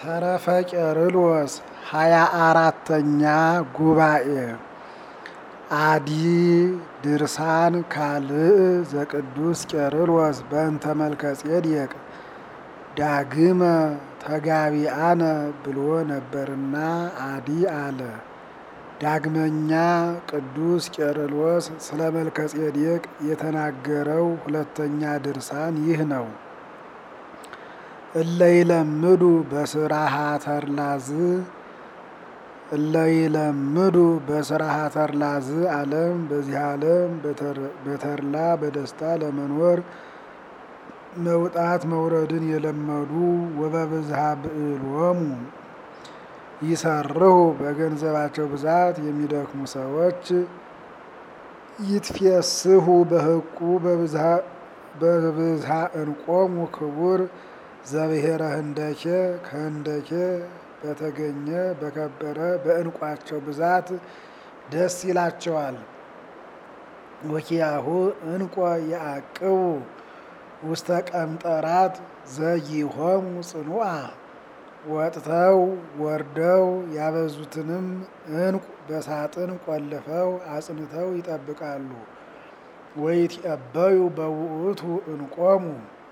ተረፈ ቄርሎስ ሃያ አራተኛ ጉባኤ አዲ ድርሳን ካልእ ዘቅዱስ ቄርሎስ በእንተ መልከ ጼዴቅ ዳግመ ተጋቢአነ ብሎ ነበርና አዲ አለ። ዳግመኛ ቅዱስ ቄርሎስ ስለ መልከ ጼዴቅ የተናገረው ሁለተኛ ድርሳን ይህ ነው። እለይለምዱ በስራሃ ተርላዝ እለይለምዱ በስራሃ ተርላዝ ዓለም በዚህ ዓለም በተርላ በደስታ ለመኖር መውጣት መውረድን የለመዱ ወበብዝሃ ብዕሎሙ ይሰርሁ በገንዘባቸው ብዛት የሚደክሙ ሰዎች ይትፌስሁ በህቁ በብዝሃ እንቆሙ ክቡር ዘብሔረ ህንደኬ ከህንደኬ በተገኘ በከበረ በእንቋቸው ብዛት ደስ ይላቸዋል። ወኪያሁ እንቆ የአቅቡ ውስተ ቀምጠራት ዘይሆሙ ጽኑዓ ወጥተው ወርደው ያበዙትንም እንቁ በሳጥን ቆልፈው አጽንተው ይጠብቃሉ። ወይትቀበዩ በውእቱ እንቆሙ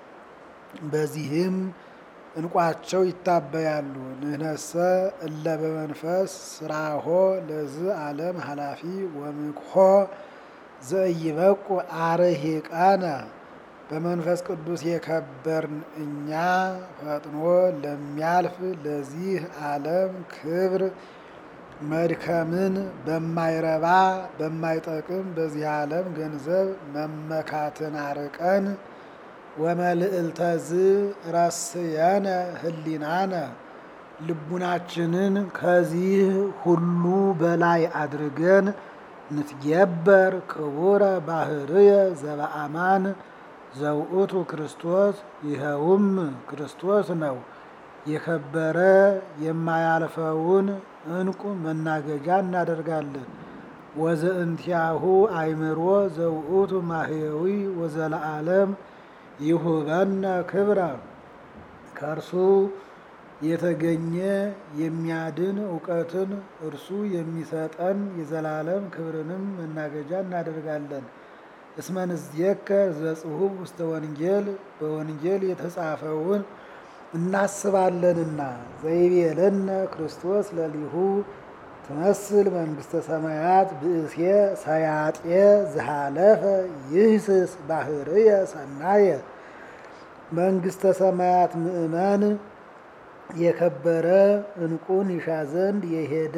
በዚህም እንቋቸው ይታበያሉ። ንህነሰ እለ በመንፈስ ስራሆ ለዝ ዓለም ኃላፊ ወምክሖ ዘኢይበቁ አርሂቃነ በመንፈስ ቅዱስ የከበርን እኛ ፈጥኖ ለሚያልፍ ለዚህ ዓለም ክብር መድከምን በማይረባ በማይጠቅም በዚህ ዓለም ገንዘብ መመካትን አርቀን ወመልዕልተዝ ረስየነ ህሊናነ ልቡናችንን ከዚህ ሁሉ በላይ አድርገን ንትጌበር ክቡረ ባህርየ ዘበአማን ዘውእቱ ክርስቶስ ይኸውም ክርስቶስ ነው። የከበረ የማያልፈውን እንቁ መናገጃ እናደርጋለን። ወዘእንቲያሁ አይምሮ ዘውእቱ ማህየዊ ወዘለዓለም ይሁበነ ክብረ ከእርሱ የተገኘ የሚያድን እውቀትን እርሱ የሚሰጠን የዘላለም ክብርንም መናገጃ እናደርጋለን። እስመ ንዝየከር ዘጽሁፍ ውስተ ወንጌል በወንጌል የተጻፈውን እናስባለንና ዘይቤለነ ክርስቶስ ለሊሁ ትመስል መንግስተ ሰማያት ብእሴ ሰያጤ ዝሃለፈ ይህስስ ባህርየ ሰናየ መንግስተ ሰማያት ምእመን የከበረ እንቁን ይሻ ዘንድ የሄደ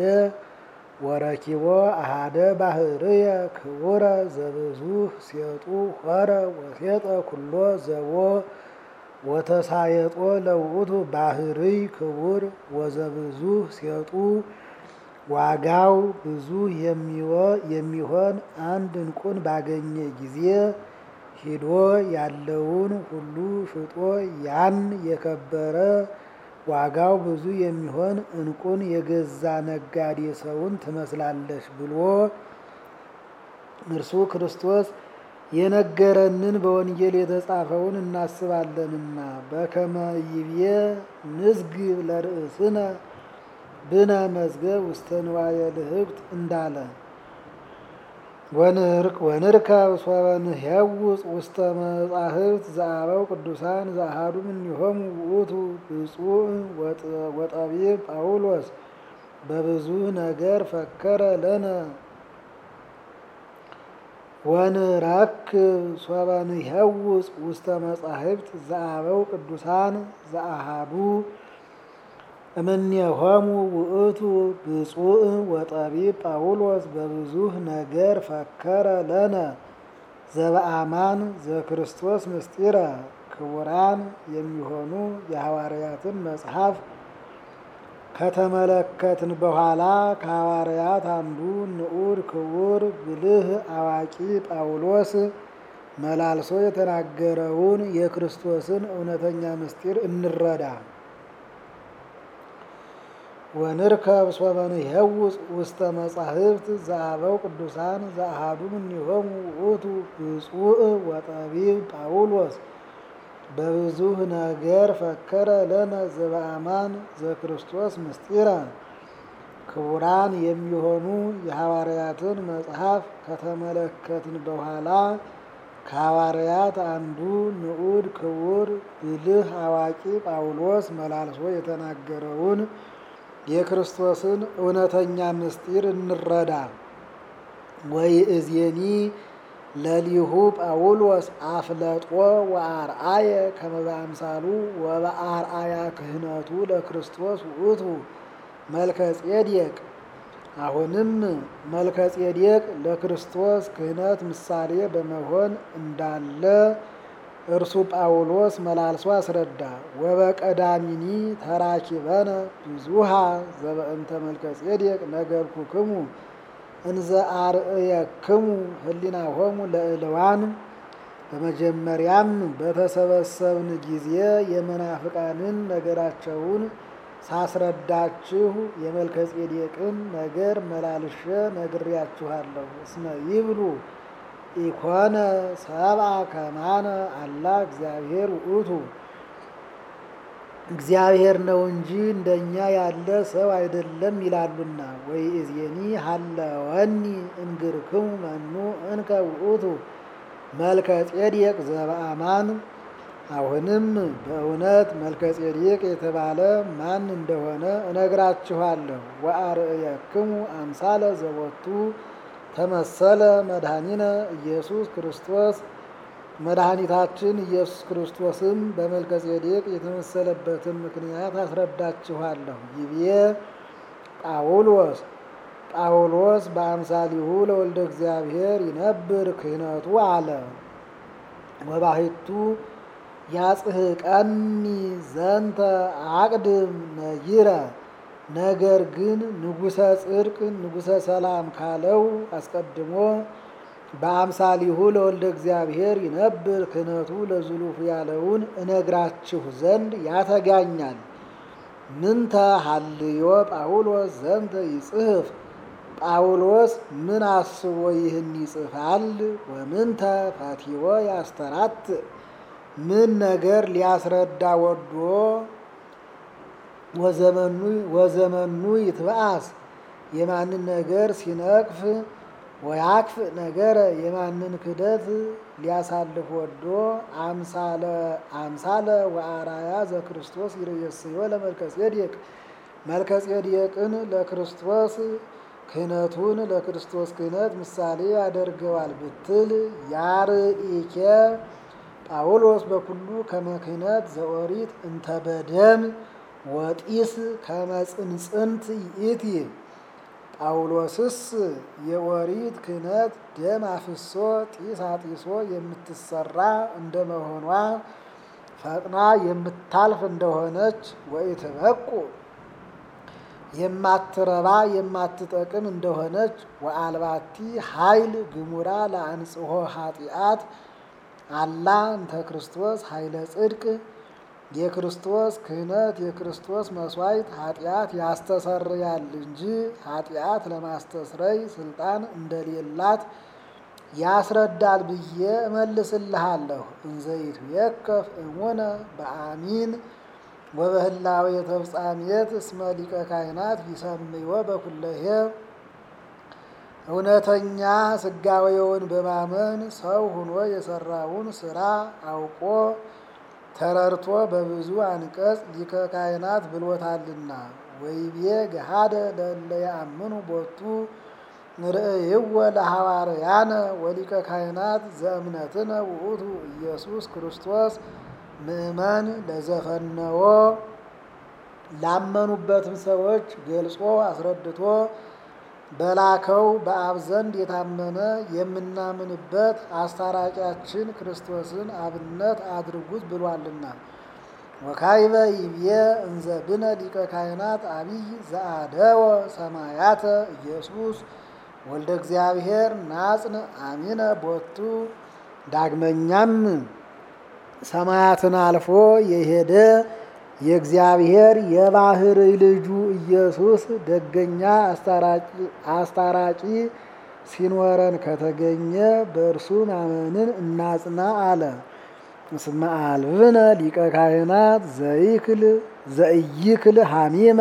ወረኪቦ አሃደ ባህርየ ክቡረ ዘብዙህ ሴጡ ሆረ ወሴጠ ኩሎ ዘቦ ወተሳየጦ ለውእቱ ባህርይ ክቡር ወዘብዙህ ሴጡ ዋጋው ብዙ የሚሆን አንድ እንቁን ባገኘ ጊዜ ሂዶ ያለውን ሁሉ ሽጦ ያን የከበረ ዋጋው ብዙ የሚሆን እንቁን የገዛ ነጋዴ ሰውን ትመስላለች ብሎ እርሱ ክርስቶስ የነገረንን በወንጌል የተጻፈውን እናስባለንና በከመ ይቤ ንዝግብ ለርእስነ ብነ መዝገብ ውስተ ንዋየ ልህብት እንዳለ ወንርከብ ሶበ ንሄውፅ ውስተ መጻሕፍት ዘአበው ቅዱሳን ዘአሐዱ እምኔሆሙ ውእቱ ብፁዕ ወጠቢብ ጳውሎስ በብዙ ነገር ፈከረ ለነ ወንረክብ ሶበ ንሄውፅ ውስተ መጻሕፍት ዘአበው ቅዱሳን ዘአሐዱ እምኔሆሙ ውእቱ ብፁዕ ወጠቢብ ጳውሎስ በብዙህ ነገር ፈከረ ለነ ዘበአማን ዘክርስቶስ ምስጢረ ክቡራን የሚሆኑ የሐዋርያትን መጽሐፍ ከተመለከትን በኋላ ከሐዋርያት አንዱ ንዑድ ክቡር ብልህ አዋቂ ጳውሎስ መላልሶ የተናገረውን የክርስቶስን እውነተኛ ምስጢር እንረዳ። ወንርከብ ሶበ ንሄውፅ ውስተ መጻሕፍት ዘአበው ቅዱሳን ዘአሐዱ እምኔሆሙ ውእቱ ብፁዕ ወጠቢብ ጳውሎስ በብዙ ነገር ፈከረ ለነ ዘበአማን ዘክርስቶስ ምስጢረ ክቡራን የሚሆኑ የሐዋርያትን መጽሐፍ ከተመለከትን በኋላ ከሐዋርያት አንዱ ንዑድ ክቡር ብልህ አዋቂ ጳውሎስ መላልሶ የተናገረውን የክርስቶስን እውነተኛ ምስጢር እንረዳ። ወይ እዜኒ ለሊሁ ጳውሎስ አፍለጦ ወአርአየ ከመ በአምሳሉ ወበአርአያ ክህነቱ ለክርስቶስ ውእቱ መልከ ጼዴቅ። አሁንም መልከ ጼዴቅ ለክርስቶስ ክህነት ምሳሌ በመሆን እንዳለ እርሱ ጳውሎስ መላልሶ አስረዳ። ወበቀዳሚኒ ተራኪበነ ብዙሃ ዘበእንተ መልከ ጼዴቅ ነገርኩክሙ እንዘ አርእየክሙ ህሊናሆሙ ለእልዋን። በመጀመሪያም በተሰበሰብን ጊዜ የመናፍቃንን ነገራቸውን ሳስረዳችሁ የመልከ ጼዴቅን ነገር መላልሼ ነግሬያችኋለሁ። እስመ ይብሉ ኢኮነ ሰብአ ከማነ አላ እግዚአብሔር ውእቱ እግዚአብሔር ነው እንጂ እንደኛ ያለ ሰው አይደለም ይላሉና። ወይ እዜኒ ሀለወኒ እንግርክሙ መኑ እንከ ውእቱ መልከ ጼዴቅ ዘበአማን። አሁንም በእውነት መልከ ጼዴቅ የተባለ ማን እንደሆነ እነግራችኋለሁ። ወአርእየክሙ አምሳለ ዘቦቱ ተመሰለ መድኃኒነ ኢየሱስ ክርስቶስ መድኃኒታችን ኢየሱስ ክርስቶስም በመልከ ጼዴቅ የተመሰለበትን ምክንያት አስረዳችኋለሁ። ይቤ ጳውሎስ ጳውሎስ በአምሳሊሁ ለወልደ እግዚአብሔር ይነብር ክህነቱ አለ። ወባሕቱ ያጽሕቀኒ ዘንተ አቅድም ነይረ ነገር ግን ንጉሠ ጽድቅ ንጉሠ ሰላም ካለው አስቀድሞ በአምሳሊሁ ለወልደ እግዚአብሔር ይነብር ክህነቱ ለዝሉፍ ያለውን እነግራችሁ ዘንድ ያተጋኛል። ምንተ ሀልዮ ጳውሎስ ዘንተ ይጽሕፍ ጳውሎስ ምን አስቦ ይህን ይጽፋል? ወምንተ ፈቲዎ ያስተራት ምን ነገር ሊያስረዳ ወዶ ወዘመኑ ይትበአስ የማንን ነገር ሲነቅፍ ወያክፍ ነገረ የማንን ክደት ሊያሳልፍ ወዶ አምሳለ ወአራያ ዘክርስቶስ ይርእየስዮ ለመልከ ጼዴቅ መልከ ጼዴቅን ለክርስቶስ ክህነቱን ለክርስቶስ ክህነት ምሳሌ ያደርገዋል ብትል ያርኢኬ ጳውሎስ በኩሉ ከመ ክህነት ዘኦሪት እንተ በደም ወጢስ ከመ ጽንጽንት ይእቲ ጳውሎስስ የኦሪት ክህነት ደም አፍሶ ጢስ አጢሶ የምትሰራ እንደመሆኗ ፈጥና የምታልፍ እንደሆነች ወኢትበቁ የማትረባ የማትጠቅም እንደሆነች ወአልባቲ ኃይል ግሙራ ለአንጽሖ ኃጢአት አላ እንተ ክርስቶስ ኃይለ ጽድቅ የክርስቶስ ክህነት የክርስቶስ መስዋዕት ኃጢአት ያስተሰርያል እንጂ ኃጢአት ለማስተስረይ ስልጣን እንደሌላት ያስረዳል ብዬ እመልስልሃለሁ። እንዘይቱ የከፍ እሙነ በአሚን ወበህላዌ የተፍጻሜት እስመ ሊቀ ካህናት ይሰምዮ በኩለሄ እውነተኛ ስጋዌውን በማመን ሰው ሆኖ የሰራውን ስራ አውቆ ተረድቶ በብዙ አንቀጽ ሊቀ ካህናት ብሎታልና። ወይቤ ገሃደ ለእለ ያአምኑ ቦቱ ርእይዎ ለሐዋርያነ ወሊቀ ካህናት ዘእምነትነ ውእቱ ኢየሱስ ክርስቶስ ምእመን ለዘፈነዎ ላመኑበትም ሰዎች ገልጾ አስረድቶ በላከው በአብ ዘንድ የታመነ የምናምንበት አስታራቂያችን ክርስቶስን አብነት አድርጉት ብሏልና። ወካይበ ይብየ እንዘ ብነ ሊቀ ካህናት አቢይ ዘአደወ ሰማያተ ኢየሱስ ወልደ እግዚአብሔር ናጽን አሚነ ቦቱ ዳግመኛም ሰማያትን አልፎ የሄደ የእግዚአብሔር የባህርይ ልጁ ኢየሱስ ደገኛ አስታራቂ ሲኖረን ከተገኘ በእርሱ ማመንን እናጽና አለ። እስመ አልብነ ሊቀ ካህናት ዘይክል ዘእይክል ሐሚመ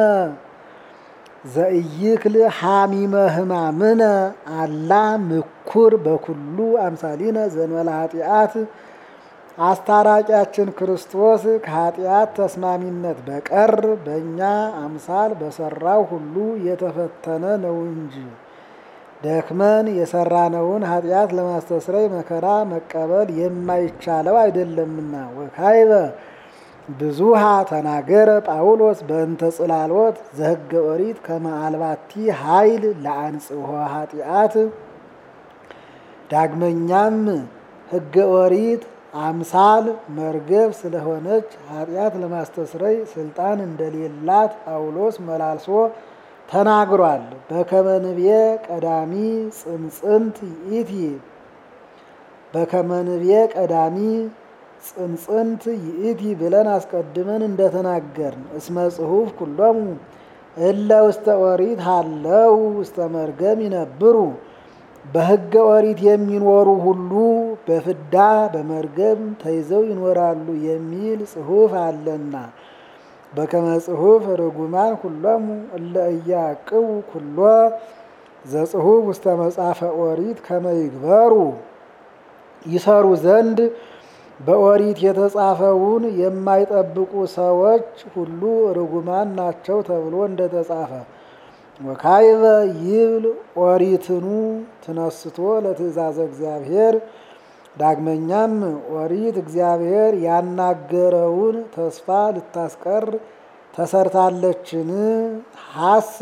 ዘእይክል ሐሚመ ሕማምነ አላ ምኩር በኩሉ አምሳሊነ ዘንበለ ኃጢአት አስታራቂያችን ክርስቶስ ከኃጢአት ተስማሚነት በቀር በእኛ አምሳል በሰራው ሁሉ የተፈተነ ነው እንጂ ደክመን የሰራነውን ኃጢአት ለማስተስረይ መከራ መቀበል የማይቻለው አይደለምና። ወካይበ ብዙሃ ተናገረ ጳውሎስ በእንተ ጽላሎት ዘሕገ ኦሪት ከመ አልባቲ ኃይል ለአንጽሖ ኃጢአት። ዳግመኛም ሕገ ኦሪት አምሳል መርገብ ስለሆነች ኃጢአት ለማስተስረይ ስልጣን እንደሌላት ጳውሎስ መላልሶ ተናግሯል። በከመ ንቤ ቀዳሚ ጽንጽንት ይእቲ በከመ ንቤ ቀዳሚ ጽንጽንት ይእቲ ብለን አስቀድመን እንደተናገርን እስመ ጽሑፍ ኩሎሙ እለ ውስተ ኦሪት ሃለው ውስተ መርገም ይነብሩ በሕገ ኦሪት የሚኖሩ ሁሉ በፍዳ በመርገም ተይዘው ይኖራሉ የሚል ጽሑፍ አለና በከመ ጽሑፍ ርጉማን ኩሎሙ እለ እያቅቡ ኩሎ ዘጽሑፍ ውስተ መጽሐፈ ኦሪት ከመ ይግበሩ ይሰሩ ዘንድ በኦሪት የተጻፈውን የማይጠብቁ ሰዎች ሁሉ ርጉማን ናቸው ተብሎ እንደተጻፈ ወካይበ ይብል ኦሪትኑ ትነስቶ ለትእዛዘ እግዚአብሔር ዳግመኛም ኦሪት እግዚአብሔር ያናገረውን ተስፋ ልታስቀር ተሰርታለችን? ሀሰ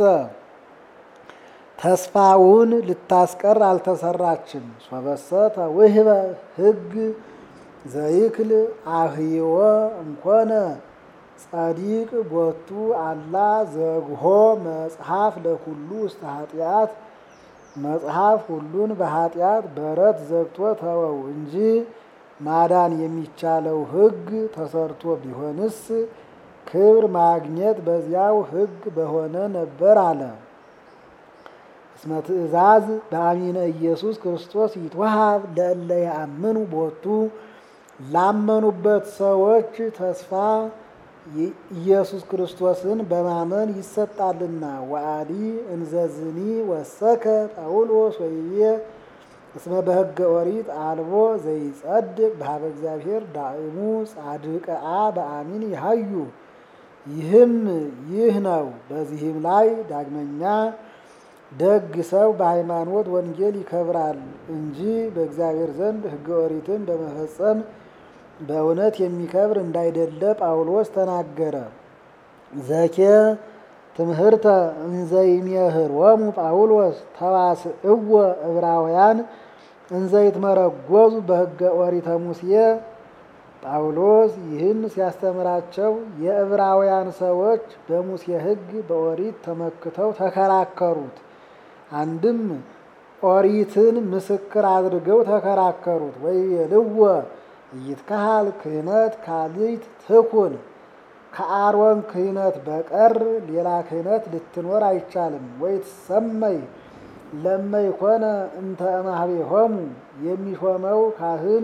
ተስፋውን ልታስቀር አልተሰራችም። ሶበሰ ተውህበ ሕግ ዘይክል አህይወ እንኮነ ጸዲቅ ቦቱ አላ ዘግሆ መጽሐፍ ለኩሉ ውስተ ኃጢአት መጽሐፍ ሁሉን በኃጢአት በረት ዘግቶ ተወው እንጂ ማዳን የሚቻለው ሕግ ተሰርቶ ቢሆንስ ክብር ማግኘት በዚያው ሕግ በሆነ ነበር አለ። እስመ ትእዛዝ በአሚነ ኢየሱስ ክርስቶስ ይትወሃብ ለእለ ያአምኑ ቦቱ ላመኑበት ሰዎች ተስፋ ኢየሱስ ክርስቶስን በማመን ይሰጣልና። ወአዲ እንዘዝኒ ወሰከ ጳውሎስ ወይቤ እስመ በሕገ ኦሪት አልቦ ዘይጸድቅ በሀበ እግዚአብሔር ዳእሙ ጻድቅአ በአሚን ይሃዩ። ይህም ይህ ነው። በዚህም ላይ ዳግመኛ ደግ ሰው በሃይማኖት ወንጌል ይከብራል እንጂ በእግዚአብሔር ዘንድ ሕገ ኦሪትን በመፈጸም በእውነት የሚከብር እንዳይደለ ጳውሎስ ተናገረ። ዘኬ ትምህርተ እንዘይሜህሮሙ ጳውሎስ ተዋስእወ ዕብራውያን እንዘይትመረጎዙ በሕገ ኦሪተ ሙሴ። ጳውሎስ ይህን ሲያስተምራቸው የዕብራውያን ሰዎች በሙሴ ሕግ በኦሪት ተመክተው ተከራከሩት። አንድም ኦሪትን ምስክር አድርገው ተከራከሩት። ወይቤልዎ ይትካሃል ክህነት ካልይት ትኩን ከአሮን ክህነት በቀር ሌላ ክህነት ልትኖር አይቻልም። ወይትሰመይ ለመይኮነ እንተ እማህቤሆሙ የሚሾመው ካህን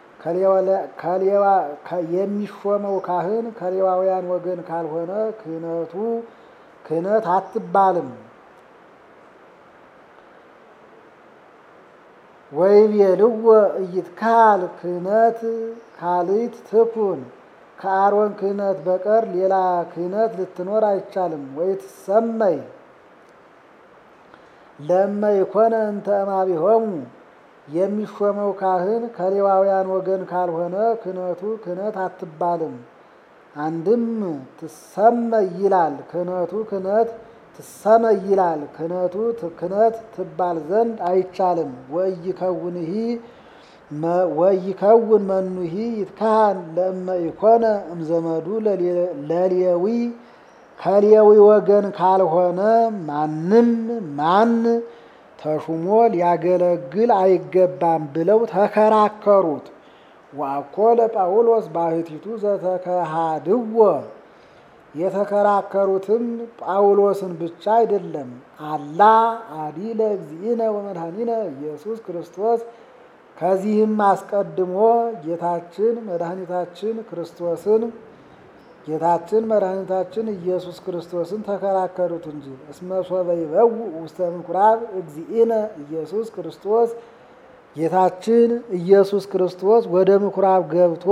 የሚሾመው ካህን ከሌዋውያን ወገን ካልሆነ ክህነቱ ክህነት አትባልም። ወይቤልዎ ኢይትካል ክህነት ካልይት ትኩን ከአሮን ክህነት በቀር ሌላ ክህነት ልትኖር አይቻልም። ወይትሰመይ ለመይኮነ እንተ እማቢሆሙ የሚሾመው ካህን ከሌዋውያን ወገን ካልሆነ ክህነቱ ክህነት አትባልም። አንድም ትሰመይ ይላል ክህነቱ ክህነት ትሰመይ ይላል ክህነቱ ክህነት ትባል ዘንድ አይቻልም። ወይከውንሂ ወይከውን መኑሂ ይትካህን ለእመ ኢኮነ እምዘመዱ ለሌዊ ከሌዊ ወገን ካልሆነ ማንም ማን ተሹሞ ሊያገለግል አይገባም ብለው ተከራከሩት። ወአኮ ለጳውሎስ ባሕቲቱ ዘተከሃድዎ የተከራከሩትም ጳውሎስን ብቻ አይደለም፣ አላ አዲ ለእግዚእነ ወመድኃኒነ ኢየሱስ ክርስቶስ ከዚህም አስቀድሞ ጌታችን መድኃኒታችን ክርስቶስን ጌታችን መድኃኒታችን ኢየሱስ ክርስቶስን ተከራከሩት እንጂ እስመ ሶበ ይበውእ ውስተ ምኩራብ እግዚእነ ኢየሱስ ክርስቶስ ጌታችን ኢየሱስ ክርስቶስ ወደ ምኩራብ ገብቶ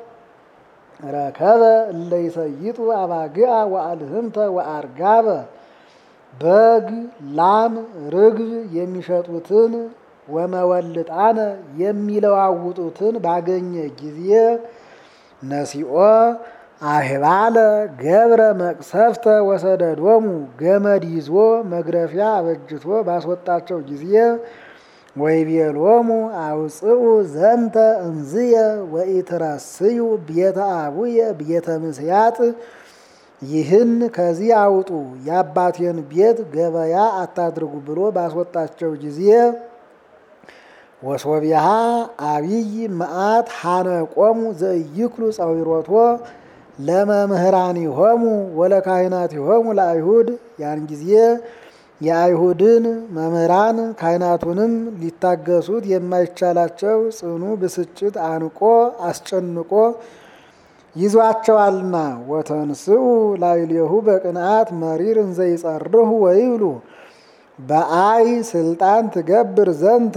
ረከበ እለ ይሰይጡ አባግዓ ወአልህምተ ወአርጋበ በግ፣ ላም፣ ርግብ የሚሸጡትን ወመወልጣነ የሚለዋውጡትን ባገኘ ጊዜ ነሲኦ አህባለ ገብረ መቅሰፍተ ወሰደዶሙ ገመድ ይዞ መግረፊያ አበጅቶ ባስወጣቸው ጊዜ ወይቤሎሙ አውፅኡ ዘንተ እምዝየ ወኢትረስዩ ቤተ አቡየ ቤተ ምስያጥ ይህን ከዚህ አውጡ የአባቴን ቤት ገበያ አታድርጉ ብሎ ባስወጣቸው ጊዜ ወሶቢያ አብይ መዓት ሐነቆሙ ዘኢይክሉ ጸዊሮቶ ለመምህራኒሆሙ ወለካህናቲሆሙ ለአይሁድ ያን ጊዜ የአይሁድን መምህራን ካህናቱንም ሊታገሱት የማይቻላቸው ጽኑ ብስጭት አንቆ አስጨንቆ ይዟቸዋልና ወተንስኡ ላዕሌሁ በቅንዓት መሪር እንዘ ይጸርሁ ወይብሉ በአይ ስልጣን ትገብር ዘንተ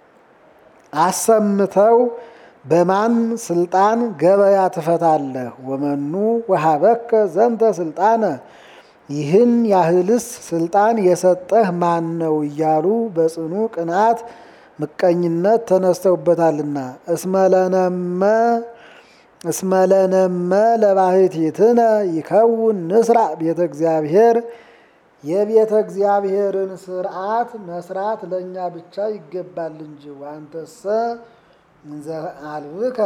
አሰምተው በማን ስልጣን ገበያ ትፈታለህ? ወመኑ ወሀበከ ዘንተ ስልጣነ ይህን ያህልስ ስልጣን የሰጠህ ማን ነው? እያሉ በጽኑ ቅንዓት ምቀኝነት ተነስተውበታልና እስመለነመ እስመለነመ ለባሕቲትነ ይከውን ንስራ ቤተ እግዚአብሔር የቤተ እግዚአብሔርን ስርዓት መስራት ለእኛ ብቻ ይገባል እንጂ ዋንተሰ እንዘ አልብከ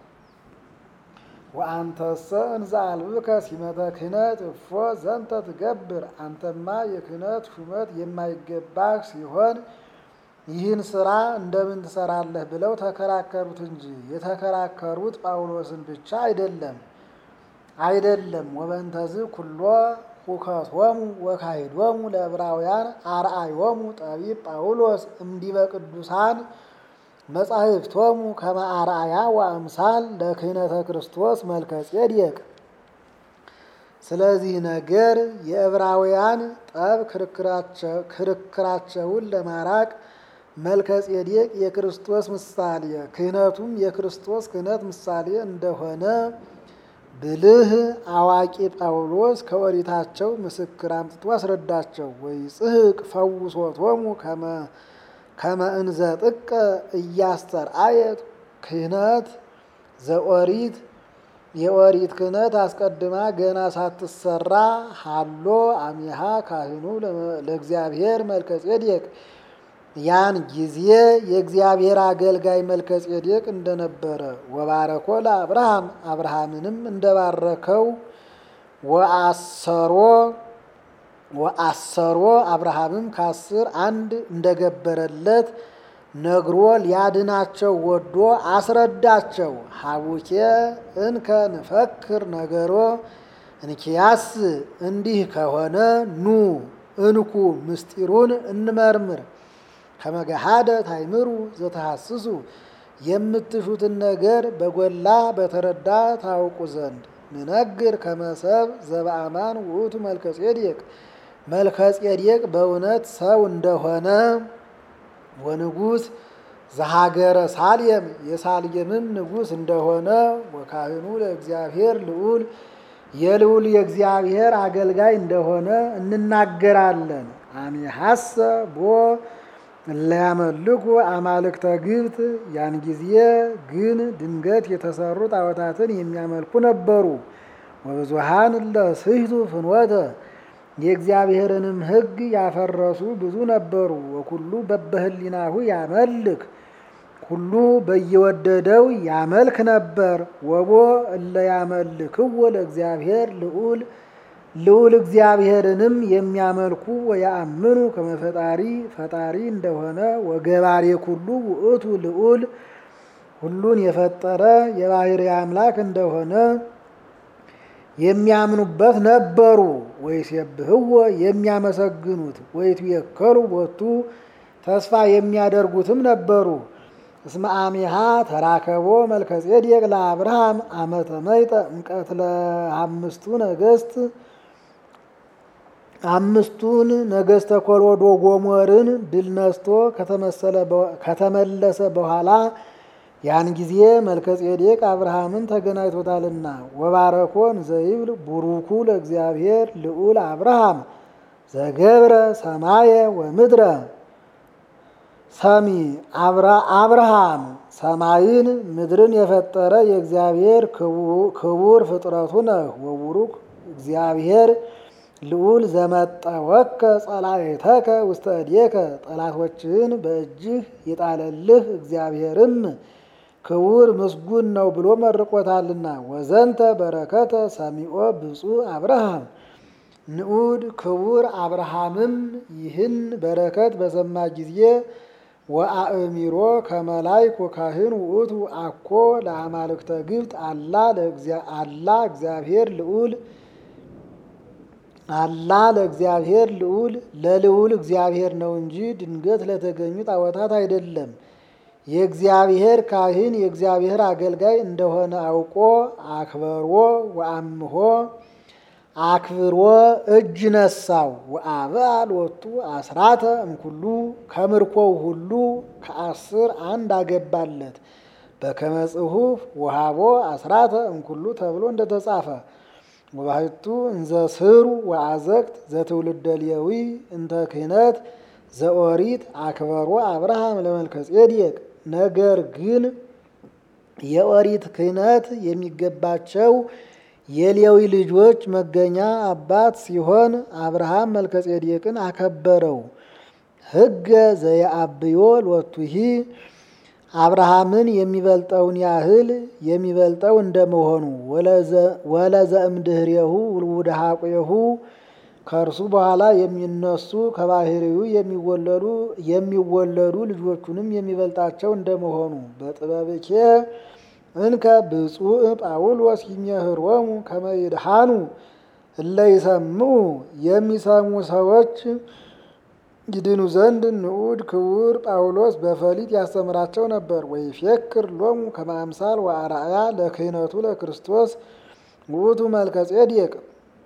ወአንተሰ እንዘ አልብከ ሲመተ ክህነት እፎ ዘንተ ትገብር አንተማ የክህነት ሹመት የማይገባህ ሲሆን ይህን ስራ እንደምን ትሰራለህ ብለው ተከራከሩት እንጂ የተከራከሩት ጳውሎስን ብቻ አይደለም አይደለም ወበንተዝ ኩሎ ሁከቶሙ ወካሂዶሙ ለዕብራውያን አርአዮሙ ጠቢብ ጳውሎስ እምዲበ ቅዱሳን መጻሕፍቶሙ ከመ አርአያ ወአምሳል ለክህነተ ክርስቶስ መልከ ጼዴቅ። ስለዚህ ነገር የዕብራውያን ጠብ ክርክራቸውን ለማራቅ መልከ ጼዴቅ የክርስቶስ ምሳሌ ክህነቱም የክርስቶስ ክህነት ምሳሌ እንደሆነ ብልህ አዋቂ ጳውሎስ ከኦሪታቸው ምስክር አምጥቶ አስረዳቸው። ወይ ጽሕቅ ፈውሶቶሙ ከመ እንዘ ጥቀ እያስተርአየት ክህነት ዘኦሪት የኦሪት ክህነት አስቀድማ ገና ሳትሰራ ሃሎ አሚሃ ካህኑ ለእግዚአብሔር መልከ ጼዴቅ ያን ጊዜ የእግዚአብሔር አገልጋይ መልከ ጼዴቅ እንደነበረ ወባረኮ ለአብርሃም አብርሃምንም እንደባረከው ወአሰሮ ወአሰሮ አብርሃምም ከአስር አንድ እንደገበረለት ነግሮ ሊያድናቸው ወዶ አስረዳቸው። ሀቡኬ እንከ ንፈክር ነገሮ እንኪያስ እንዲህ ከሆነ ኑ እንኩ ምስጢሩን እንመርምር ከመገሃደ ታይምሩ ዘተሐስሱ የምትሹትን ነገር በጎላ በተረዳ ታውቁ ዘንድ ንነግር ከመሰብ ዘበአማን ውእቱ መልከ ጼዴቅ መልከ ጼዴቅ በእውነት ሰው እንደሆነ ወንጉስ ዘሀገረ ሳልየም የሳልየምም ንጉስ እንደሆነ ወካህኑ ለእግዚአብሔር ልዑል የልዑል የእግዚአብሔር አገልጋይ እንደሆነ እንናገራለን። አሚሐሰ ቦ እለያመልኩ አማልክተ ግብት ያን ጊዜ ግን ድንገት የተሰሩ ጣዖታትን የሚያመልኩ ነበሩ። ወብዙሃን ለስሕቱ ፍኖተ የእግዚአብሔርንም ሕግ ያፈረሱ ብዙ ነበሩ። ወኩሉ በበህሊናሁ ያመልክ ሁሉ በየወደደው ያመልክ ነበር። ወቦ እለ ያመልክዎ ለእግዚአብሔር ልዑል ልዑል እግዚአብሔርንም የሚያመልኩ ወያአምኑ ከመፈጣሪ ፈጣሪ እንደሆነ ወገባሬ ኩሉ ውእቱ ልዑል ሁሉን የፈጠረ የባሕርይ አምላክ እንደሆነ የሚያምኑበት ነበሩ። ወይሴብህዎ የሚያመሰግኑት ወይትቤከሉ ቦቱ ተስፋ የሚያደርጉትም ነበሩ። እስመ አሚሃ ተራከቦ መልከጼዴቅ ለአብርሃም አመተ መይጠ እምቀትለ አምስቱ ነገስት አምስቱን ነገስተ ኮሎዶ ጎሞርን ድል ነስቶ ከተመለሰ በኋላ ያን ጊዜ መልከጼዴቅ አብርሃምን ተገናኝቶታልና ወባረኮን ዘይብል ቡሩኩ ለእግዚአብሔር ልዑል አብርሃም ዘገብረ ሰማየ ወምድረ ሰሚ አብርሃም ሰማይን ምድርን የፈጠረ የእግዚአብሔር ክቡር ፍጥረቱ ነህ። ወቡሩክ እግዚአብሔር ልዑል ዘመጠወከ ጸላእተከ ውስተ እዴከ ጠላቶችህን በእጅህ የጣለልህ እግዚአብሔርም ክቡር ምስጉን ነው ብሎ መርቆታልና። ወዘንተ በረከተ ሰሚኦ ብፁዕ አብርሃም ንዑድ ክቡር አብርሃምም ይህን በረከት በሰማ ጊዜ ወአእሚሮ ከመላይክ ወካህን ውእቱ አኮ ለአማልክተ ግብፅ አላ አላ እግዚአብሔር ልዑል አላ ለእግዚአብሔር ልዑል ለልዑል እግዚአብሔር ነው እንጂ ድንገት ለተገኙ ጣዖታት አይደለም። የእግዚአብሔር ካህን የእግዚአብሔር አገልጋይ እንደሆነ አውቆ አክበሮ ወአምሆ አክብሮ እጅ ነሳው። ወአብአ ሎቱ አስራተ እምኩሉ ከምርኮው ሁሉ ከአስር አንድ አገባለት። በከመ ጽሑፍ ወሃቦ አስራተ እምኩሉ ተብሎ እንደተጻፈ ወባሕቱ እንዘ ስሩ ወአዘቅት ዘትውልደ ሌዊ እንተ ክህነት ዘኦሪት አክበሮ አብርሃም ለመልከጼዴቅ። ነገር ግን የኦሪት ክህነት የሚገባቸው የሌዊ ልጆች መገኛ አባት ሲሆን አብርሃም መልከጼዴቅን አከበረው። ሕገ ዘየአብዮ ሎቱሂ አብርሃምን የሚበልጠውን ያህል የሚበልጠው እንደመሆኑ ወለዘእምድህሬሁ ውሉደ ሐቆሁ ከእርሱ በኋላ የሚነሱ ከባህሪው የሚወለዱ የሚወለዱ ልጆቹንም የሚበልጣቸው እንደመሆኑ በጥበብኬ እንከ ብፁዕ ጳውሎስ ይሜህሮሙ ከመ ይድኃኑ እለ ይሰምዑ የሚሰሙ ሰዎች ይድኑ ዘንድ ንዑድ ክቡር ጳውሎስ በፈሊጥ ያስተምራቸው ነበር። ወይፌክር ሎሙ ከመ አምሳል ወአርአያ ለክህነቱ ለክርስቶስ ውእቱ መልከጼዴቅ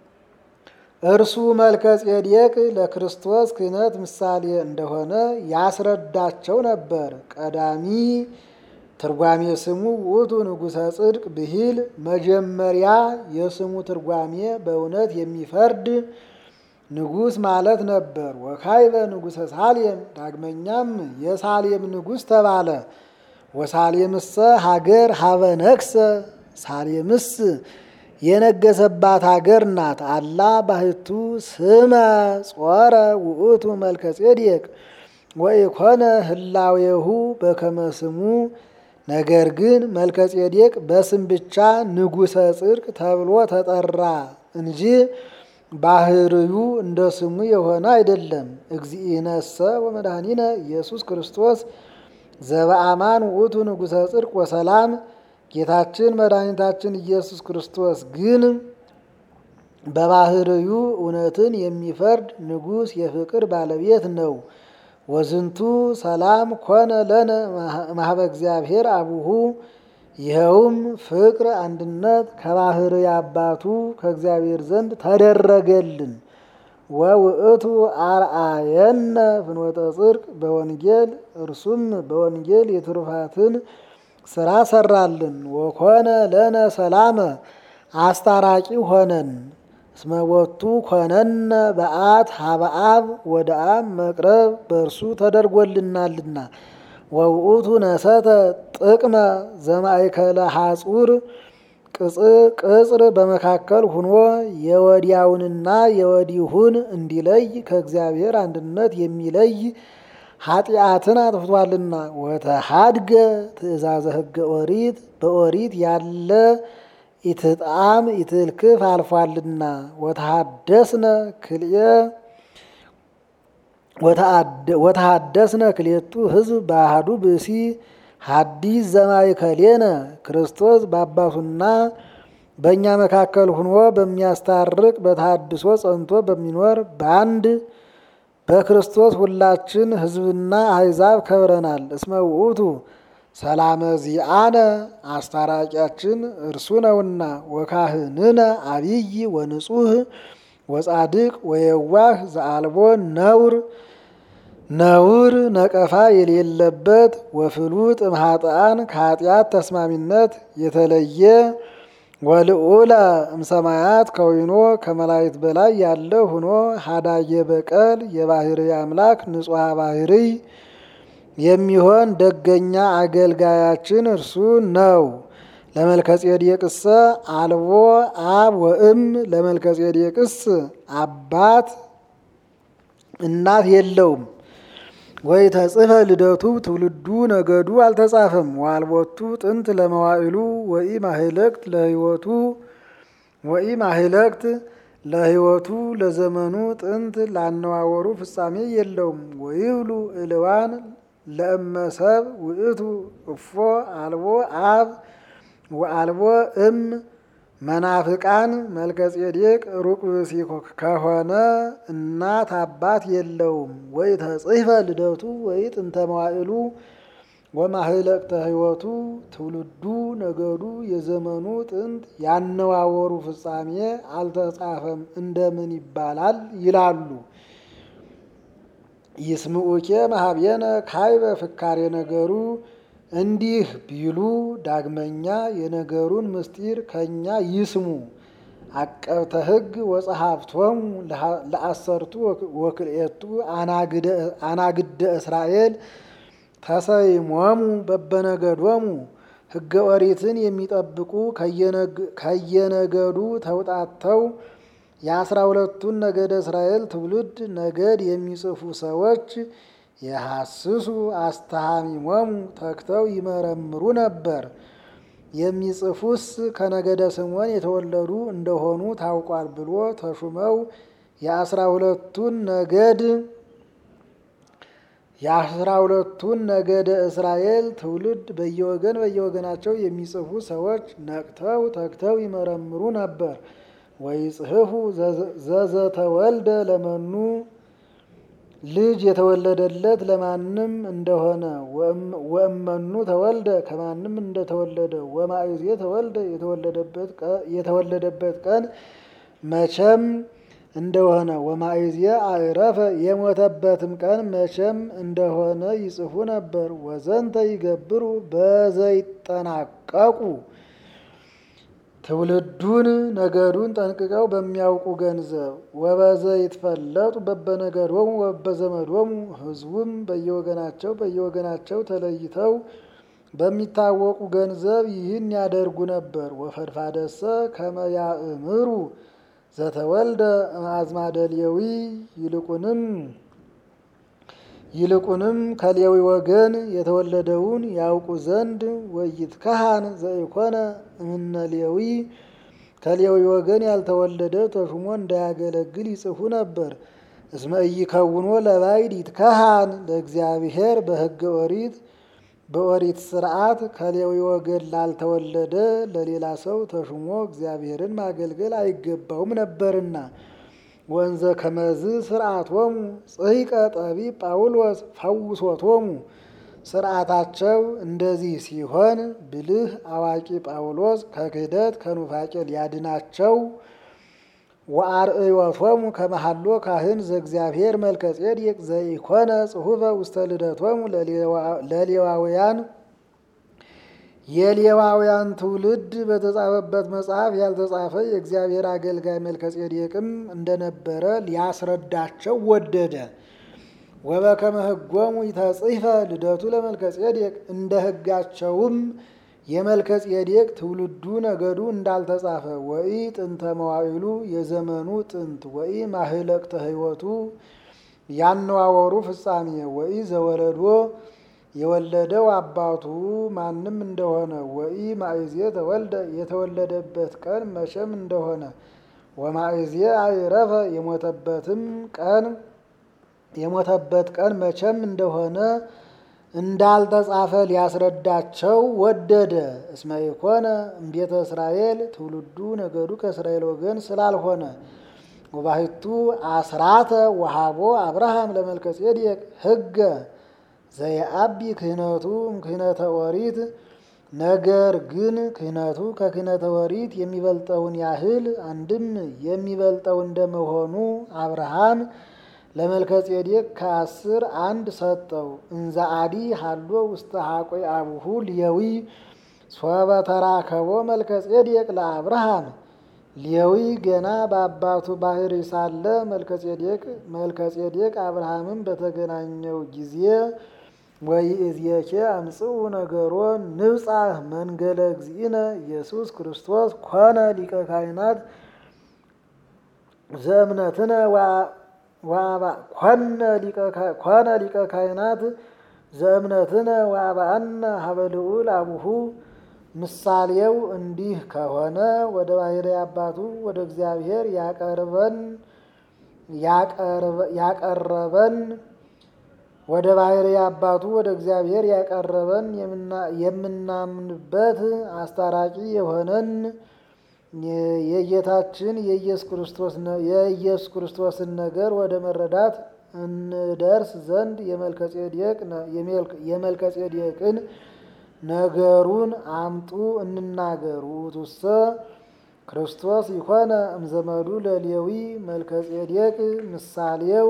እርሱ መልከጼዴቅ ለክርስቶስ ክህነት ምሳሌ እንደሆነ ያስረዳቸው ነበር። ቀዳሚ ትርጓሜ ስሙ ውእቱ ንጉሠ ጽድቅ ብሂል መጀመሪያ የስሙ ትርጓሜ በእውነት የሚፈርድ ንጉሥ ማለት ነበር። ወካይበ ንጉሠ ሳሌም ዳግመኛም የሳሌም ንጉሥ ተባለ። ወሳሌምሰ ሀገር ሀበ ነግሰ ሳሌምስ የነገሰባት ሀገር ናት። አላ ባህቱ ስመ ጾረ ውእቱ መልከጼዴቅ ወኢኮነ ህላዌሁ በከመ ስሙ ነገር ግን መልከጼዴቅ በስም ብቻ ንጉሠ ጽድቅ ተብሎ ተጠራ እንጂ ባህርዩ እንደ ስሙ የሆነ አይደለም። እግዚእነሰ ወመድኃኒነ ኢየሱስ ክርስቶስ ዘበአማን ውእቱ ንጉሠ ጽድቅ ወሰላም ጌታችን መድኃኒታችን ኢየሱስ ክርስቶስ ግን በባህርዩ እውነትን የሚፈርድ ንጉሥ የፍቅር ባለቤት ነው። ወዝንቱ ሰላም ኮነ ለነ ማህበ እግዚአብሔር አቡሁ ይኸውም ፍቅር፣ አንድነት ከባህርይ አባቱ ከእግዚአብሔር ዘንድ ተደረገልን። ወውእቱ አርአየነ ፍኖተ ጽድቅ በወንጌል እርሱም በወንጌል የትሩፋትን ስራ ሰራልን። ወኮነ ለነ ሰላመ አስታራቂ ሆነን እስመወቱ ኮነነ በአት ሀበአብ ወደ አብ መቅረብ በእርሱ ተደርጎልናልና። ወውእቱ ነሰተ ጥቅመ ዘማእከለ ሐጹር ቅጽር በመካከል ሁኖ የወዲያውንና የወዲሁን እንዲለይ ከእግዚአብሔር አንድነት የሚለይ ኃጢአትን አጥፍቷልና። ወተሃድገ ትእዛዘ ሕገ ኦሪት በኦሪት ያለ ኢትጣም ኢትልክፍ አልፏልና። ወተሃደስነ ክልኤ ወተሃደስነ ክልኤቱ ሕዝብ በአሐዱ ብእሲ ሐዲስ ዘማእከሌነ ክርስቶስ በአባቱና በእኛ መካከል ሁኖ በሚያስታርቅ በተሃድሶ ጸንቶ በሚኖር በአንድ በክርስቶስ ሁላችን ሕዝብና አሕዛብ ከብረናል። እስመ ውእቱ ሰላመ ዚአነ አስታራቂያችን እርሱ ነውና ወካህንነ አብይ ወንጹህ ወጻድቅ ወየዋህ ዘአልቦ ነውር ነውር ነቀፋ የሌለበት ወፍሉጥ እምኃጥአን ከኃጢአት ተስማሚነት የተለየ ወልዑለ እምሰማያት ከዊኖ ከመላእክት በላይ ያለ ሆኖ ሀዳየ በቀል የባህሪ አምላክ ንጹሐ ባህሪ የሚሆን ደገኛ አገልጋያችን እርሱ ነው። ለመልከጼዴቅሰ አልቦ አብ ወእም ለመልከጼዴቅስ አባት እናት የለውም። ወይ ተጽፈ ልደቱ ትውልዱ ነገዱ አልተጻፈም። ዋልቦቱ ጥንት ለመዋዕሉ ወኢ ማህለቅት ለህይወቱ ወኢ ማህለቅት ለህይወቱ ለዘመኑ ጥንት ላነዋወሩ ፍጻሜ የለውም። ወይብሉ እልዋን ለእመሰብ ውእቱ እፎ አልቦ አብ ወአልቦ እም መናፍቃን መልከጼዴቅ ሩቅ ብእሲ ከሆነ እናት አባት የለውም። ወይ ተጽሕፈ ልደቱ ወይ ጥንተ መዋዕሉ ወማህለቅተ ህይወቱ ትውልዱ ነገዱ የዘመኑ ጥንት ያነዋወሩ ፍጻሜ አልተጻፈም እንደምን ይባላል ይላሉ። ይስምዑኬ መሀቤነ ካይበ ፍካሬ ነገሩ እንዲህ ቢሉ ዳግመኛ የነገሩን ምስጢር ከእኛ ይስሙ። አቀብተ ሕግ ወጸሐፍቶሙ ለአሰርቱ ወክልኤቱ አናግደ እስራኤል ተሰይሞሙ በበነገዶሙ ሕገ ኦሪትን የሚጠብቁ ከየነገዱ ተውጣተው የአስራ ሁለቱን ነገደ እስራኤል ትውልድ ነገድ የሚጽፉ ሰዎች የሐስሱ አስተሃሚሞሙ ተግተው ይመረምሩ ነበር። የሚጽፉስ ከነገደ ስምዖን የተወለዱ እንደሆኑ ታውቋል ብሎ ተሹመው የአስራ ሁለቱን ነገድ የአስራ ሁለቱን ነገደ እስራኤል ትውልድ በየወገን በየወገናቸው የሚጽፉ ሰዎች ነቅተው ተግተው ይመረምሩ ነበር። ወይጽሕፉ ዘዘተወልደ ለመኑ ልጅ የተወለደለት ለማንም እንደሆነ ወእመኑ ተወልደ ከማንም እንደተወለደ ወማእዜ ተወልደ የተወለደበት ቀን መቼም እንደሆነ ወማእዜ አዕረፈ የሞተበትም ቀን መቼም እንደሆነ ይጽፉ ነበር። ወዘንተ ይገብሩ በዘይጠናቀቁ ትውልዱን ነገዱን ጠንቅቀው በሚያውቁ ገንዘብ ወበዘ ይትፈለጡ በበነገዶሙ ወበዘመዶሙ ሕዝቡም በየወገናቸው በየወገናቸው ተለይተው በሚታወቁ ገንዘብ ይህን ያደርጉ ነበር። ወፈድፋደሰ ከመ ያእምሩ ዘተወልደ አዝማደ ሌዊ ይልቁንም ይልቁንም ከሌዊ ወገን የተወለደውን ያውቁ ዘንድ ወይትከሃን ዘኢኮነ እምነ ሌዊ ከሌዊ ወገን ያልተወለደ ተሹሞ እንዳያገለግል ይጽፉ ነበር። እስመ ኢይከውኖ ለባዕድ ይትከሃን ለእግዚአብሔር በሕገ ኦሪት በኦሪት ስርዓት ከሌዊ ወገን ላልተወለደ ለሌላ ሰው ተሹሞ እግዚአብሔርን ማገልገል አይገባውም ነበርና። ወንዘ ከመዝ ስርዓቶሙ ጽሕቀ ጠቢብ ጳውሎስ ፈውሶቶሙ ስርዓታቸው እንደዚህ ሲሆን ብልህ አዋቂ ጳውሎስ ከክህደት ከኑፋቄ ሊያድናቸው ወአርእዮቶሙ ከመሃሎ ካህን ዘእግዚአብሔር መልከጼዴቅ ዘኢኮነ ጽሑፈ ውስተ ልደቶሙ ለሌዋውያን የሌዋውያን ትውልድ በተጻፈበት መጽሐፍ ያልተጻፈ የእግዚአብሔር አገልጋይ መልከጼዴቅም እንደነበረ ሊያስረዳቸው ወደደ። ወበከመ ሕጎሙ ይተጽሕፈ ልደቱ ለመልከጼዴቅ እንደ ሕጋቸውም የመልከጼዴቅ ትውልዱ ነገዱ እንዳልተጻፈ ወኢ ጥንተ መዋዕሉ የዘመኑ ጥንት ወኢ ማህለቅተ ሕይወቱ ያነዋወሩ ፍጻሜ ወኢ ዘወለዶ የወለደው አባቱ ማንም እንደሆነ ወኢ ማእዜ ተወልደ የተወለደበት ቀን መቼም እንደሆነ ወማእዜ አዕረፈ የሞተበትም ቀን የሞተበት ቀን መቼም እንደሆነ እንዳልተጻፈ ሊያስረዳቸው ወደደ። እስመ ኢኮነ እምቤተ እስራኤል ትውልዱ ነገዱ ከእስራኤል ወገን ስላልሆነ ወባሕቱ አስራተ ወሃቦ አብርሃም ለመልከጼዴቅ ሕገ ዘየአቢ ክህነቱ ክህነተ ኦሪት ነገር ግን ክህነቱ ከክህነተ ኦሪት የሚበልጠውን ያህል አንድም የሚበልጠው እንደመሆኑ አብርሃም ለመልከጼዴቅ ከአስር አንድ ሰጠው። እንዘ አዲ ሀሎ ውስተ ሀቆይ አቡሁ ሌዊ ሶበ ተራከቦ መልከጼዴቅ ለአብርሃም ሌዊ ገና በአባቱ ባህሪ ሳለ መልከጼዴቅ መልከጼዴቅ አብርሃምን በተገናኘው ጊዜ ወይእዜኬ አምጽኡ ነገሮ ንብጻሕ መንገለ እግዚእነ ኢየሱስ ክርስቶስ ኮነ ሊቀ ካህናት ዘእምነትነ ኮነ ሊቀ ካህናት ዘእምነትነ ወአብአነ ሀበ ልዑል አቡሁ ምሳሌው እንዲህ ከሆነ ወደ ባሕርይ አባቱ ወደ እግዚአብሔር ያቀርበን ያቀረበን ወደ ባሕርይ አባቱ ወደ እግዚአብሔር ያቀረበን የምናምንበት አስታራቂ የሆነን የጌታችን የኢየሱስ ክርስቶስን ነገር ወደ መረዳት እንደርስ ዘንድ የመልከጼዴቅን ነገሩን አምጡ እንናገሩ ውእቱሰ ክርስቶስ ይኮነ እምዘመዱ ለሌዊ መልከጼዴቅ ምሳሌው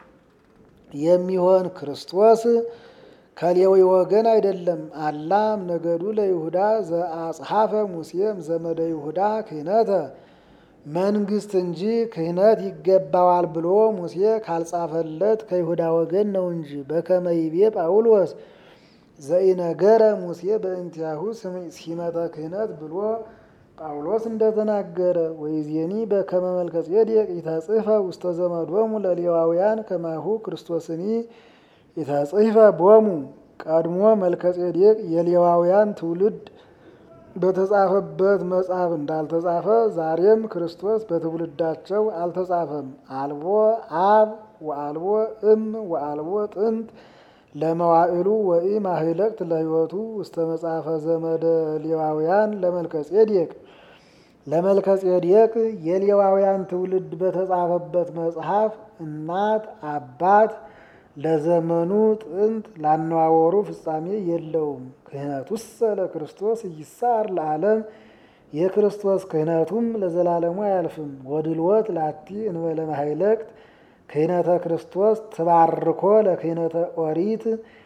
የሚሆን ክርስቶስ ከሌዊ ወገን አይደለም። አላም ነገዱ ለይሁዳ ዘአጽሐፈ ሙሴም ዘመደ ይሁዳ ክህነተ መንግስት እንጂ ክህነት ይገባዋል ብሎ ሙሴ ካልጻፈለት ከይሁዳ ወገን ነው እንጂ በከመ ይቤ ጳውሎስ ዘኢነገረ ሙሴ በእንቲአሁ ሲመተ ክህነት ብሎ ጳውሎስ እንደተናገረ ወይዜኒ በከመ መልከጼዴቅ ኢተጽሕፈ ውስተ ዘመዶሙ ለሌዋውያን ከማሁ ክርስቶስኒ ኢተጽሕፈ ቦሙ። ቀድሞ መልከጼዴቅ የሌዋውያን ትውልድ በተጻፈበት መጽሐፍ እንዳልተጻፈ ዛሬም ክርስቶስ በትውልዳቸው አልተጻፈም። አልቦ አብ ወአልቦ እም ወአልቦ ጥንት ለመዋዕሉ ወኢ ማህለቅት ለሕይወቱ ውስተ መጽሐፈ ዘመደ ሌዋውያን ለመልከጼዴቅ ለመልከጼዴቅ የሌዋውያን ትውልድ በተጻፈበት መጽሐፍ እናት አባት ለዘመኑ ጥንት ላነዋወሩ ፍጻሜ የለውም። ክህነቱሰ ለክርስቶስ ይሳር ለዓለም የክርስቶስ ክህነቱም ለዘላለሙ አያልፍም። ወድልወት ላቲ እንበለ ማህለቅት ክህነተ ክርስቶስ ትባርኮ ለክህነተ ኦሪት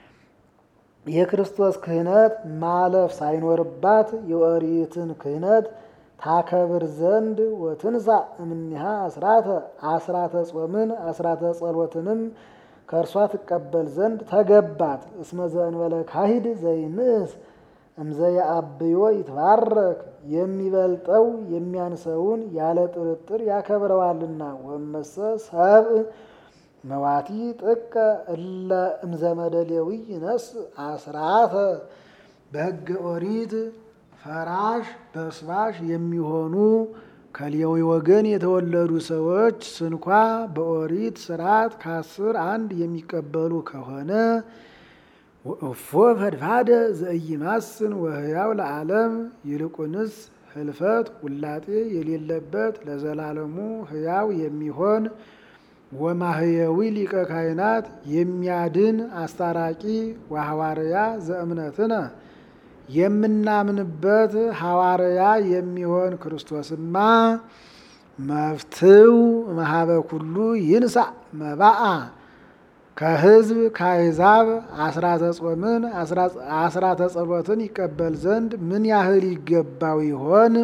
የክርስቶስ ክህነት ማለፍ ሳይኖርባት የኦሪትን ክህነት ታከብር ዘንድ ወትንሳ እምኒሃ አስራተ አስራተ ጾምን አስራተ ጸሎትንም ከእርሷ ትቀበል ዘንድ ተገባት። እስመ ዘእንበለ ካሂድ ዘይንእስ እምዘየአብዮ ይትባረክ የሚበልጠው የሚያንሰውን ያለ ጥርጥር ያከብረዋልና። ወመሰ ሰብእ መዋቲ ጥቀ እለ እምዘመደ ሌዊ ይነስ አስራተ በሕገ ኦሪት ፈራሽ በስባሽ የሚሆኑ ከሌዊ ወገን የተወለዱ ሰዎች ስንኳ በኦሪት ስርዓት ከአስር አንድ የሚቀበሉ ከሆነ እፎ ፈድፋደ ዘኢይማስን ወህያው ለዓለም ይልቁንስ ህልፈት ውላጤ የሌለበት ለዘላለሙ ህያው የሚሆን ወማህየዊ ሊቀ ካህናት የሚያድን አስታራቂ ወሐዋርያ ዘእምነትነ የምናምንበት ሐዋርያ የሚሆን ክርስቶስማ መፍትው መሀበ ኩሉ ይንሳ መባአ ከህዝብ ከአሕዛብ አስራተ ጾምን አስራተ ጸሎትን ይቀበል ዘንድ ምን ያህል ይገባው ይሆን?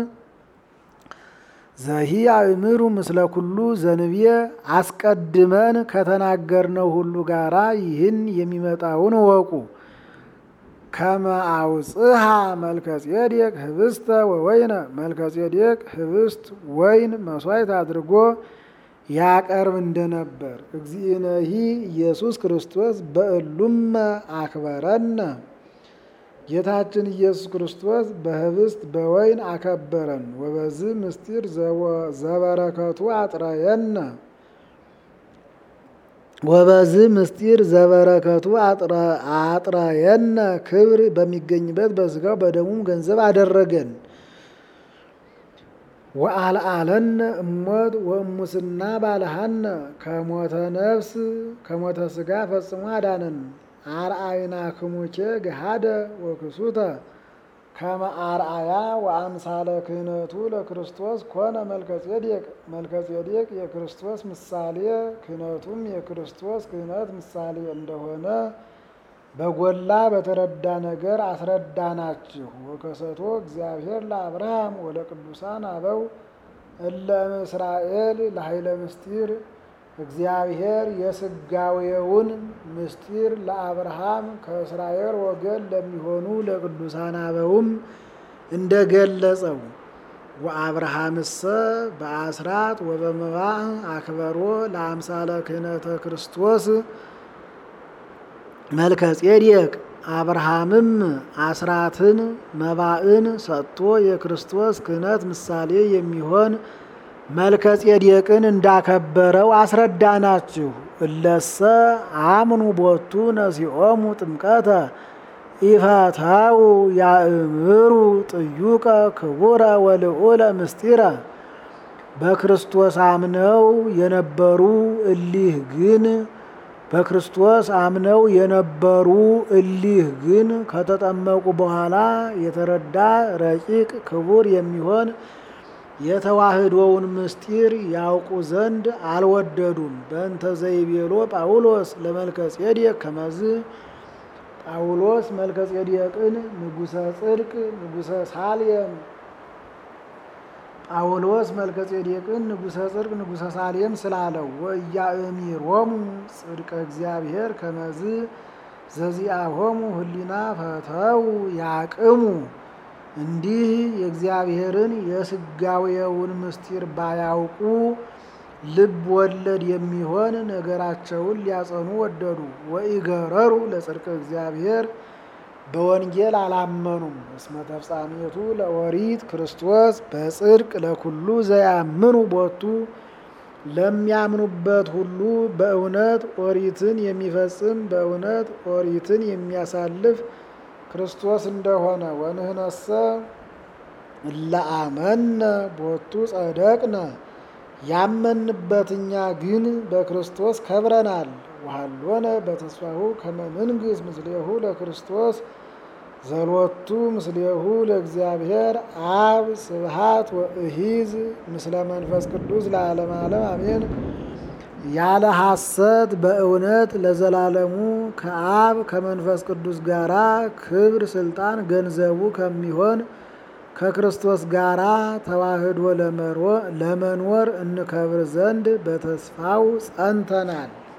ዘሂ አእምሩ ምስለ ኩሉ ዘንብየ አስቀድመን ከተናገርነው ሁሉ ጋራ ይህን የሚመጣውን እወቁ። ከመ አውጽሃ መልከጼዴቅ ህብስተ ወወይነ መልከጼዴቅ ህብስት ወይን መስዋዕት አድርጎ ያቀርብ እንደነበር እግዚእነሂ ኢየሱስ ክርስቶስ በእሉመ አክበረነ ጌታችን ኢየሱስ ክርስቶስ በህብስት በወይን አከበረን። ወበዝ ምስጢር ዘበረከቱ አጥረየነ ወበዝ ምስጢር ዘበረከቱ አጥረየነ ክብር በሚገኝበት በስጋው በደሙም ገንዘብ አደረገን። ወአልአለነ እሞት ወእሙስና ባልሃነ ከሞተ ነፍስ ከሞተ ስጋ ፈጽሞ አዳነን። አርአይናክሙኬ ገሃደ ወክሱተ ከመ አርአያ ወአምሳለ ክህነቱ ለክርስቶስ ኮነ መልከጼዴቅ። መልከጼዴቅ የክርስቶስ ምሳሌ ክህነቱም የክርስቶስ ክህነት ምሳሌ እንደሆነ በጎላ በተረዳ ነገር አስረዳናችሁ። ወከሰቶ እግዚአብሔር ለአብርሃም ወለቅዱሳን አበው እለ እምእስራኤል ለኃይለ ምስጢር እግዚአብሔር የስጋዌውን ምስጢር ለአብርሃም ከእስራኤል ወገን ለሚሆኑ ለቅዱሳን አበውም እንደገለጸው ወአብርሃምሰ በአስራት ወበመባዕ አክበሮ ለአምሳለ ክህነተ ክርስቶስ መልከጼዴቅ አብርሃምም አስራትን መባዕን ሰጥቶ የክርስቶስ ክህነት ምሳሌ የሚሆን መልከጼዴቅን እንዳከበረው አስረዳናችሁ። እለሰ አምኑ ቦቱ ነሲኦሙ ጥምቀተ ኢፈተው ያእምሩ ጥዩቀ ክቡረ ወልዑለ ምስጢረ በክርስቶስ አምነው የነበሩ እሊህ ግን በክርስቶስ አምነው የነበሩ እሊህ ግን ከተጠመቁ በኋላ የተረዳ ረቂቅ ክቡር የሚሆን የተዋህዶውን ምስጢር ያውቁ ዘንድ አልወደዱም። በእንተ ዘይቤሎ ጳውሎስ ለመልከጼዴቅ ከመዝ ጳውሎስ መልከጼዴቅን ንጉሠ ጽድቅ ንጉሠ ሳሌም ጳውሎስ መልከጼዴቅን ንጉሠ ጽድቅ ንጉሠ ሳሌም ስላለው ወኢያእሚሮሙ ጽድቀ እግዚአብሔር ከመዝ ዘዚአሆሙ ህሊና ፈተው ያቅሙ እንዲህ የእግዚአብሔርን የስጋዌውን ምስጢር ባያውቁ ልብ ወለድ የሚሆን ነገራቸውን ሊያጸኑ ወደዱ። ወኢገረሩ ለጽድቀ እግዚአብሔር በወንጌል አላመኑም። እስመ ተፍጻሜቱ ለኦሪት ክርስቶስ በጽድቅ ለኩሉ ዘያምኑ ቦቱ ለሚያምኑበት ሁሉ በእውነት ኦሪትን የሚፈጽም በእውነት ኦሪትን የሚያሳልፍ ክርስቶስ እንደሆነ ወንህነሰ እለአመነ ቦቱ ጸደቅነ ያመንበት እኛ ግን በክርስቶስ ከብረናል። ወሃሎነ በተስፋሁ ከመ ንንግሥ ምስሌሁ ለክርስቶስ ዘሎቱ ምስሌሁ ለእግዚአብሔር አብ ስብሃት ወእሂዝ ምስለ መንፈስ ቅዱስ ለዓለመ ዓለም አሜን። ያለ ሐሰት በእውነት ለዘላለሙ ከአብ ከመንፈስ ቅዱስ ጋራ ክብር ስልጣን ገንዘቡ ከሚሆን ከክርስቶስ ጋራ ተዋህዶ ለመኖር እንከብር ዘንድ በተስፋው ጸንተናል።